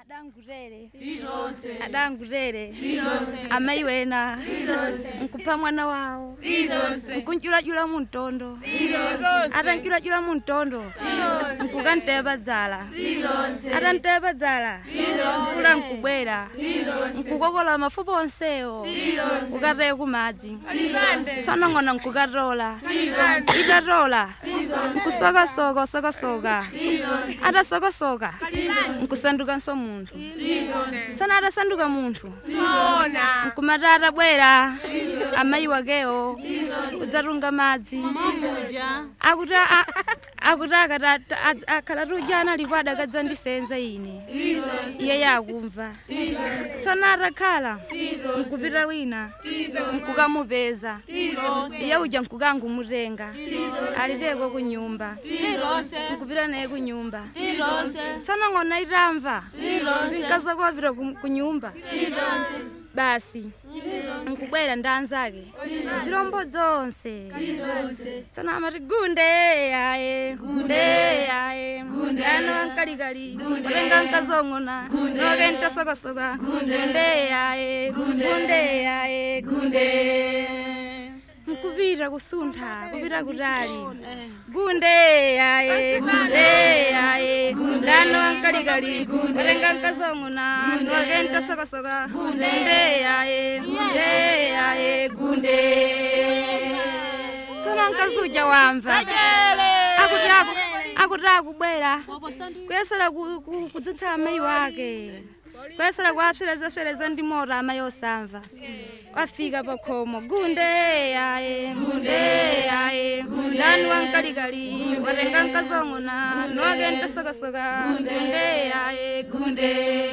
adangurere Rirose. adangurere Rirose. amayi wena Rirose. nkupa mwana wawo Rirose. nkunjulajula muntondo Rirose. atanjulajula muntondo Rirose. nkukanteba dzala Rirose. atanteba dzala mvula nkubwera Rirose. nkukokola mafupa onsewo Rirose. ukateye kumadzi Ribande. tsono ng'ona nkukatola Rirose. itatola nkusokasoka usokasoka Rirose. atasokasoka nkusandukanso munthu Rirose. tsono atasanduka munthu Sona. nkumati atabwera amayi wakewo udzatunga madzi akuti a- a- akuti akati ata- a- akhala tujana alipo adakadza ndisenza ine Rirose. iye yakumva Rirose. tsono atakhala Rirose. nkupita wina Rirose. nkukamupeza Rirose. iye uja nkukangumutenga aliteko kunyumba Rirose. nkupita naye kunyumba Rirose. tsono ng'ona itamva Rirose. zinkaza kuwapita ku- kunyumba Rirose. basi nkubwera ndi anzake zilombo zonse Rirose. tsono amati gunde yaye gunde yaye ano ankalikali olenga nkazong'ona noke ntasokasoka gunde yaye gunde yaye gunde nkupita kusuntha kupita kutali gunde yaye gunde yaye ndano ankalikali olenga nkazong'ona noke ntasokasoka gunde yaye gunde yaye gunde tsono nkazuja wamva akuti aku- akuti akubwera kuyesera ku- ku- kudzutsa amayi wake kuyesera kuapserezaswereza ndi moto amayi osamva wafika pakhomo gunde yaye gunde yaye ndani wankalikali watenga nkazong'ona noke ntasokasoka gunde yaye gunde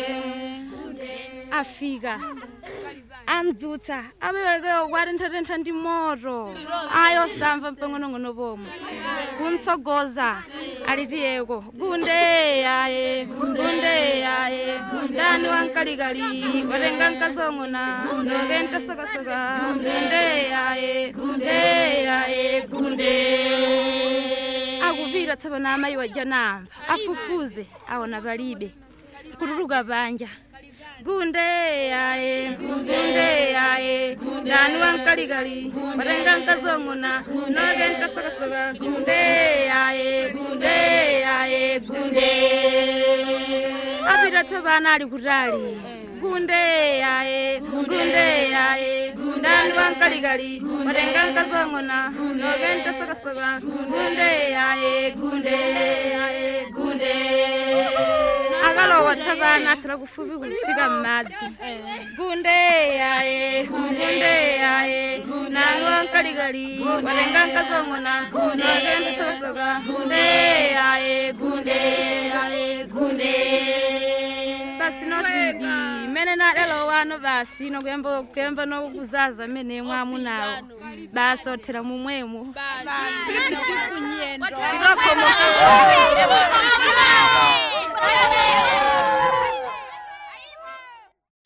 afika andzutsa abewekewo kwatenthatentha ndi moto ayosamva mpeng'onong'ono pomwe kuntsogoza alitiyeko gunde yaye gunde yaye ndani wankalikali watenga nkazong'ona noke ntasokasoka gunde yaye gunde yaye gunde akupita tsopano amayi waja namva afufuze aona palibe kutuluka panja gunde yaye gunde yaye ndani wankalikali watenga nkazong'ona noke ntasokasoka gunde yaye gunde yaye gunde apita tsopano ali kutali gunde yaye gunde yaye ndani wankalikali watenga nkazong'ona noke ntasokasoka gunde yaye gunde yaye gunde akalowa tsopano atsala kufupi kufika m'madzi gunde yaye gunde yaye nani wankalikali watenga nkazong'ona noke ntasokasoka gunde yaye gunde yaye gunde basi nofidi mene nadalowano basi nokuyamba kuyamba nokuzaza mene mwamunawo basi othera mumwemo Basi. Kunyendo. Kirokhomo